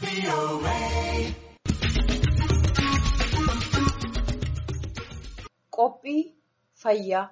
Qophii fayyaa.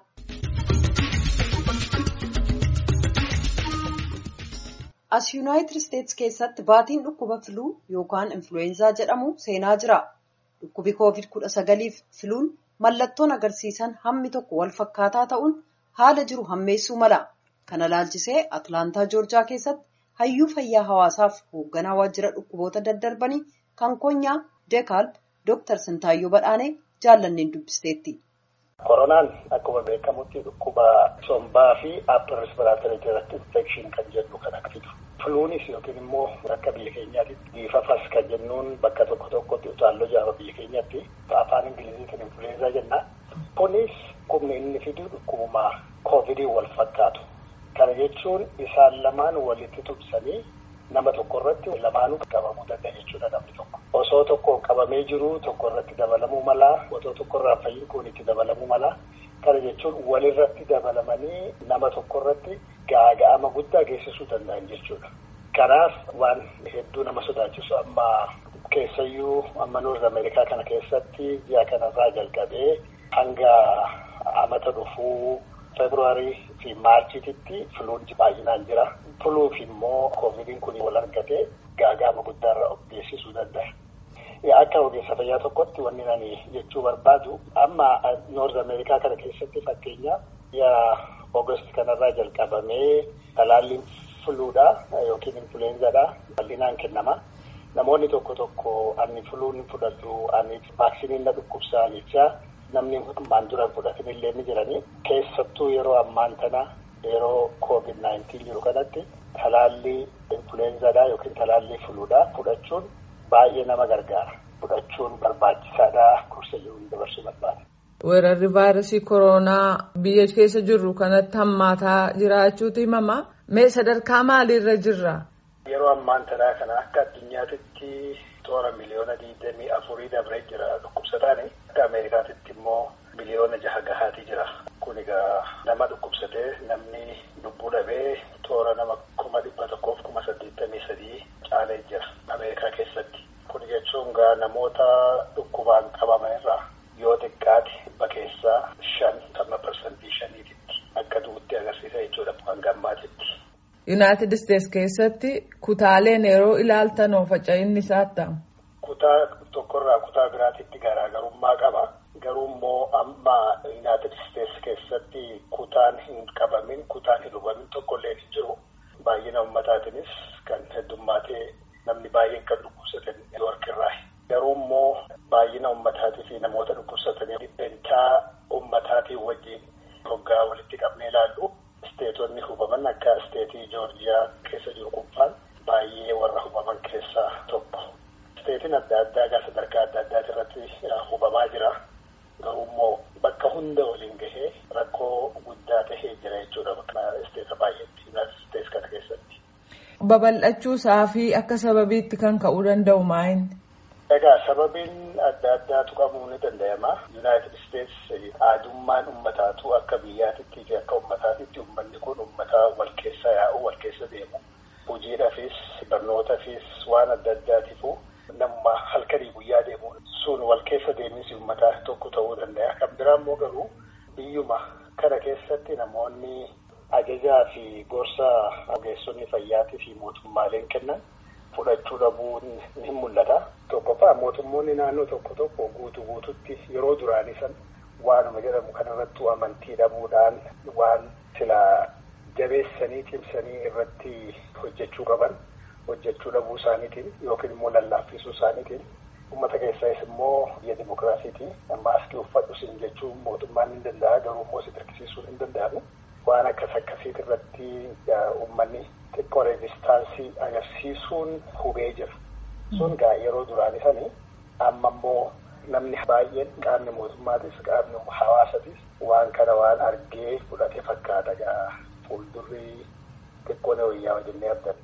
As Yuunaayitid Isteetsi keessatti baatiin dhukkuba filuu yookaan influweenzaa jedhamu seenaa jira. Dhukkubi Koovid-19 fi filuun mallattoon agarsiisan hammi tokko wal fakkaataa ta'uun haala jiru hammeessuu mala. Kana ilaalchisee Atilaantaa Joorjiyaa keessatti hayyuu fayyaa hawaasaaf hoogganaa waajjira dhukkuboota daddarbanii kan konyaa Deekaalb Dooktar Sintaayyoo Badhaanee jaallanneen dubbisteetti. Koronaan akkuma beekamutti dhukkuba sombaa fi upper respiratory tract infection kan jennu kan fidu. Filuunis yookiin immoo akka biyya keenyaatti biifafas kan jennuun bakka tokko tokkotti utaalloo jaaba biyya keenyatti afaan ingiliziitiin influenza jenna. Kunis humni inni fidu dhukkubuma koovidii wal fakkaatu. Kana jechuun isaan lamaan walitti tubsanii nama tokko irratti lamaanuu qabamuu danda'a jechuudha namni tokko. Osoo tokkoon qabamee jiru tokko irratti dabalamuu mala, otoo tokko irraa fayyiin kun itti dabalamuu mala. Kana jechuun walirratti dabalamanii nama tokko irratti gaaga'ama guddaa geessisuu danda'an jechuudha. Kanaaf waan hedduu nama sodaachisu amma keessayyuu amma Noorz Ameerikaa kana keessatti ji'a kanarraa jalqabee hanga amata dhufuu Feebruwaarii fi Maarchiitti filuun baay'inaan jira. Filuuf immoo koovidiin kun wal argatee gaaga'ama guddaarra of geessisuu danda'a. Akka ogeessa fayyaa tokkotti wanni ani jechuu barbaadu amma Noorz Ameerikaa kana keessatti fakkeenyaaf ji'a Oogust kanarraa jalqabamee talaalliin filuudha yookiin influenzaadha bal'inaan kennama. Namoonni tokko tokko ani filuun fudhadhu ani vaaksiniin na dhukkubsaa jechaa namni ammaan dura fudhatanillee ni jiranii keessattuu yeroo ammaan tana yeroo koovid naayintiin jiru kanatti talaallii influenzaadha yookiin talaallii filuudha fudhachuun baay'ee nama gargaara fudhachuun barbaachisaadha gorsa jiruun dabarsuu barbaada. Weerarri vaayirasii koronaa biyya keessa jirru kanatti hammaataa jiraachuutu himama. Mee sadarkaa maaliirra jirra? Yeroo ammaan tanaa kana akka addunyaatitti toora miliyoona digdamii afurii dabree jira dhukkubsataani. Akka Ameerikaatitti immoo miliyoona jaha gahaatii jira. Kun egaa nama dhukkubsatee namni lubbuu dhabee toora nama kuma dhibba tokkoof kuma saddeettamii sadii caalee jira Ameerikaa keessatti. Kun jechuun gaa namoota dhukkubaan qabaman irraa yoo xiqqaate dhibba keessaa shan amma parsantii shaniititti akka du'utti agarsiisa jechuudha hanga ammaatitti. Yuunaayitid Isteetsi keessatti kutaaleen yeroo ilaaltan faca'inni isaa ta'u. Kutaa tokkorraa kutaa biraatitti garaagarummaa qaba. Garuu immoo amma Yuunaayitid Isteetsi keessatti kutaan hin qabamin kutaan hin hubamin tokkollee hin jiru. Baay'ina uummataatiinis kan heddummaatee namni baay'een kan dhukkubsatan Niiwoorkirraa. Garuu immoo baay'ina uummataatii fi namoota dhukkubsatanii dhibbentaa uummataatiin wajjin hoggaa walitti qabnee ilaallu. Isteetonni hubaman akka isteetii Joorjiyaa keessa jiru kubbaan baay'ee warra hubaman keessaa tokko. Isteetiin adda addaa egaa sadarkaa adda addaati irratti hubamaa jira. Garuu immoo bakka hunda waliin gahee rakkoo guddaa tahee jira jechuudha bakka isteeta baay'eetti Yuunaayitid Isteetsi kana keessatti. Babal'achuu isaa fi akka sababiitti kan ka'uu danda'u maayini? Egaa sababiin adda addaatu qabuu ni danda'ama. Yuunaayitid Isteetsi aadummaan uummataatu akka biyyaatitti fi akka uummataatitti uummanni kun uummata wal keessa yaa'u wal keessa deemu. Hojiidhaafis barnootaafis waan adda addaatiifu nama halkanii guyyaa deemu sun wal keessa deeminsi uummataa tokko ta'uu danda'a. Kan biraa immoo garuu biyyuma kana keessatti namoonni ajajaa fi gorsa ogeessonni fayyaatii fi mootummaaleen kennan fudhachuu dhabuun ni mul'ata. Tokkoffaa mootummoonni naannoo tokko tokko guutuu guututti yeroo duraanii san waanuma jedhamu kanarratti amantii dhabuudhaan waan sila jabeessanii cimsanii irratti hojjechuu qaban hojjechuu dhabuu isaaniitiin yookiin immoo lallaaffisuu isaaniitiin uummata keessaas immoo biyya dimokiraasiiti maaskii uffadhu siin jechuun mootummaan ni danda'a garuu immoo si dirqisiisuun hin danda'amu. Waan akkas akkasiit irratti uummanni xiqqoo reezistaansii agarsiisuun hubee jira. Sun gaa yeroo duraanii sanii amma immoo namni baay'een qaamni mootummaatis qaamni hawaasatis waan kana waan argee fudhate fakkaata gaa fuuldurri xiqqoo na wayyaa wajjin abdanna.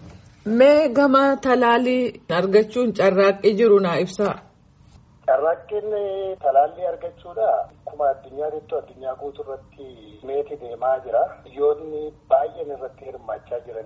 Mee gama talaalii argachuun carraaqqii jiru naa ibsaa. Carraaqqiin talaallii argachuudha. Akkuma addunyaatti addunyaa guutuu irratti meeti deemaa jira. Biyyoonni baay'een irratti hirmaachaa jiranii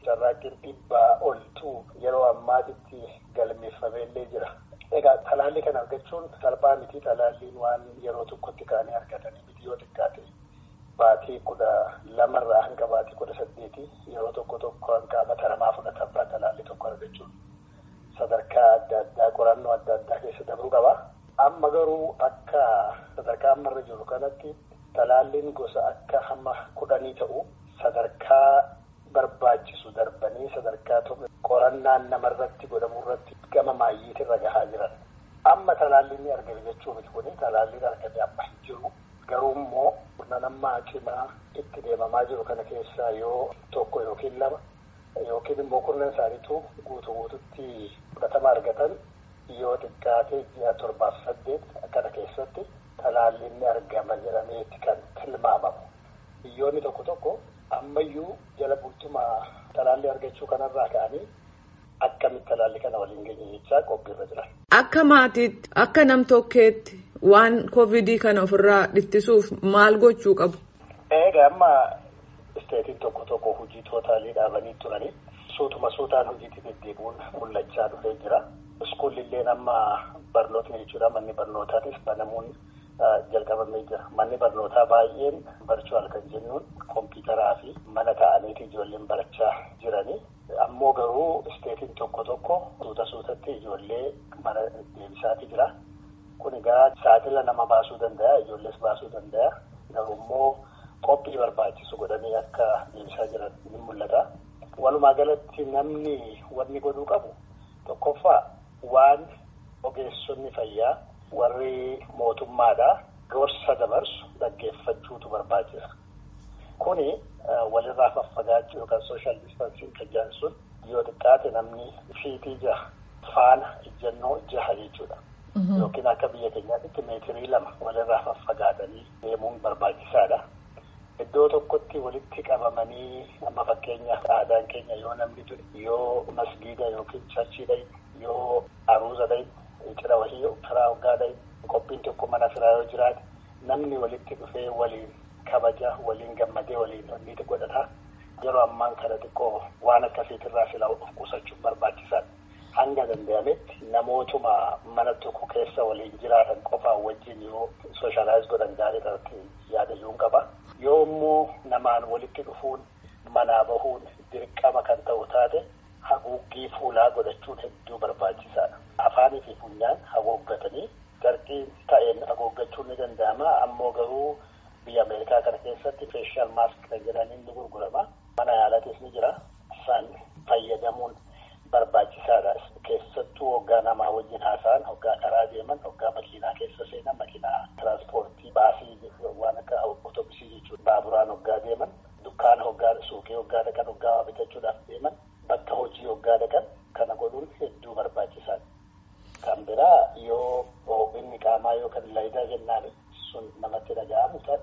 carraaqqiin dhibbaa oltu yeroo ammaatitti galmeeffameellee jira. Egaa talaallii kana argachuun salphaa miti talaalliin waan yeroo tokkotti kaanii argatanii miti yoo xiqqaate baatii kudha lamarraa hanga baatii kudha saddeeti yeroo tokko tokko hanga amata lamaa fudhatamaa talaallii tokko argachuun sadarkaa adda addaa qorannoo adda addaa keessa dabruu qaba. Amma garuu akka sadarkaa ammarra jiru kanatti talaalliin gosa akka hamma kudhanii ta'u sadarkaa barbaachisu darbanii sadarkaa tokko qorannaan namarratti godhamu irratti gama maayyiitirra gahaa jiran. Amma talaalliin ni argame jechuu miti kuni talaalliin argame amma hin jiru. Garuu immoo nama cimaa itti deemamaa jiru kana keessaa yoo tokko yookiin lama yookiin immoo kurnan isaaniitu guutuu guututti fudhatama argatan yoo xiqqaate ji'a torbaaf saddeet kana keessatti talaalliin ni argama jedhameeti kan tilmaamamu. Biyyoonni tokko tokko ammayyuu jala bultumaa talaallii argachuu kanarraa ka'anii akkamitti talaallii kana waliin geenye jechaa qophiirra jiran. Akka maatiitti akka nam tokkeetti waan koovidii kana ofirraa ittisuuf maal gochuu qabu? Egaa amma isteetiin tokko tokko hojii tootaalii dhaabanii turanii suutuma suutaan hojiitti deddeebi'uun mul'achaa dhufee jira. Iskuulillee amma barnootni jechuudha manni barnootaatis banamuun jalqabamee jira. Manni barnootaa baay'een barchuwal kan jennuun kompiitaraa fi mana ta'aniiti ijoolleen barachaa jiranii. Ammoo garuu isteetiin tokko tokko suuta suutatti ijoollee mana deebisaati jira. Kun egaa saaxila nama baasuu danda'a ijoollees baasuu danda'a. Garuu immoo qophii barbaachisu godhanii akka deebisaa jiran ni mul'ata. Walumaa galatti namni wanni godhuu qabu tokkoffaa waan ogeessonni fayyaa warri mootummaadhaa gorsa dabarsu dhaggeeffachuutu barbaachisa. Kuni walirraa faffagaachuu yookaan sooshaal distaansiin kan jedhan sun yoo xiqqaate namni fiitii jaha faana ijjannoo jaha jechuudha. Yookiin akka biyya keenyaatti meetirii lama walirraa faffagaatanii deemuun barbaachisaadha. Iddoo tokkotti walitti qabamanii amma fakkeenyaaf aadaan keenya yoo namni ture yoo masgiida yookiin charchii dhayi yoo aruuza dhayi cidha wahii firaa hoggaa dhayi qophiin tokko mana firaa yoo jiraate namni walitti dhufee waliin kabaja waliin gammadee waliin onniti godhata. Yeroo ammaan kana xiqqoo waan akkasiitirraa silaa of qusachuun barbaachisaadha. Hanga danda'ametti namootuma mana tokko keessa waliin jiraatan qofaan wajjin yoo sooshaalaayis godhan gaarii irratti yaadachuun qaba. Yoo immoo namaan walitti dhufuun manaa bahuun dirqama kan ta'u taate haguuggii fuulaa godhachuun hedduu barbaachisaadha. Afaanii fi funyaan haguuggatanii garqii ta'een haguuggachuun ni danda'ama. Ammoo garuu biyya Ameerikaa kana keessatti feeshaal maask kan jedhaniin ni gurgurama. Mana yaalatis ni jira. Isaan fayyadamuun barbaachisaadha. Keessattuu hoggaa namaa wajjin haasa'an, hoggaa karaa deeman, hoggaa makiinaa keessa seenan, makiinaa tiraanspoortii baasii waan akka otobusii jechuudha. Baaburaan hoggaa deeman, dukkaana hoggaa suuqii hoggaa dhaqan, hoggaa bitachuudhaaf deeman, bakka hojii hoggaa dhaqan kana godhuun hedduu barbaachisaadha. Kan biraa yoo ho'inni qaamaa yookaan laayidaa jennaan sun namatti dhaga'amu ta'e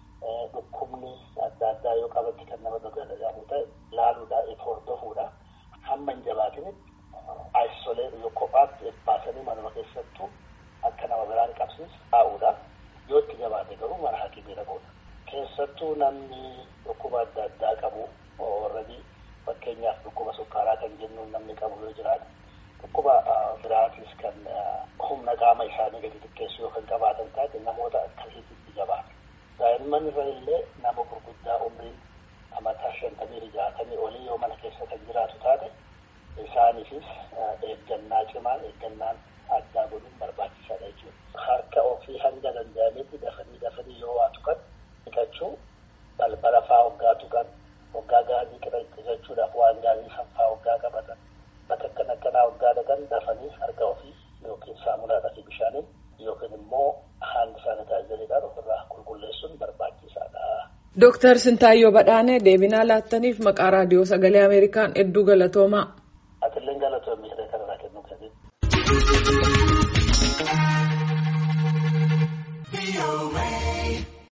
dhukkubni adda addaa yoo qabatti kan nama dhaga'amu ta'e laaluudha itti hordofuudha. Hamma hin jabaatinitti ayisolee yoo kophaatti baasanii manuma keessattuu akka nama biraan qabsiis taa'uudha. Yoo itti jabaate garuu mana hakimii dhaquudha. Keessattuu namni dhukkuba adda addaa qabu warradii fakkeenyaaf dhukkuba sukkaaraa kan jennuun namni qabu yoo jiraate dhukkuba biraatis kan humna qaama isaanii gadi xiqqeessu yoo kan qabaatan taate namoota akkasiitti jabaata. Daa'imman irra illee nama gurguddaa umriin amataa shantamii jaatamii olii yoo mana keessa kan jiraatu taate isaaniifis eeggannaa cimaan eeggannaan addaa godhuun barbaachisaadha jechuudha. Harka ofii hanga danda'ametti dafanii dafanii yoo waa tuqan dhiqachuu balbala faa hoggaa tuqan hoggaa gaarii qirachuudhaaf waan gaarii saffaa hoggaa qabatan bakka akkan akkanaa hoggaa dhaqan dafanii harka ofii yookiin saamunaadhaa fi bishaaniin yookiin immoo haandi saanitaayizeriidhaan ofirraa qulqulleessuun barbaachisaadha. Dooktar Sintaayyoo Badhaanee deebinaa laattaniif maqaa raadiyoo sagalee Ameerikaan hedduu galatoomaa. Atilleen galatoomii hiree kanarraa kennuu qabdi.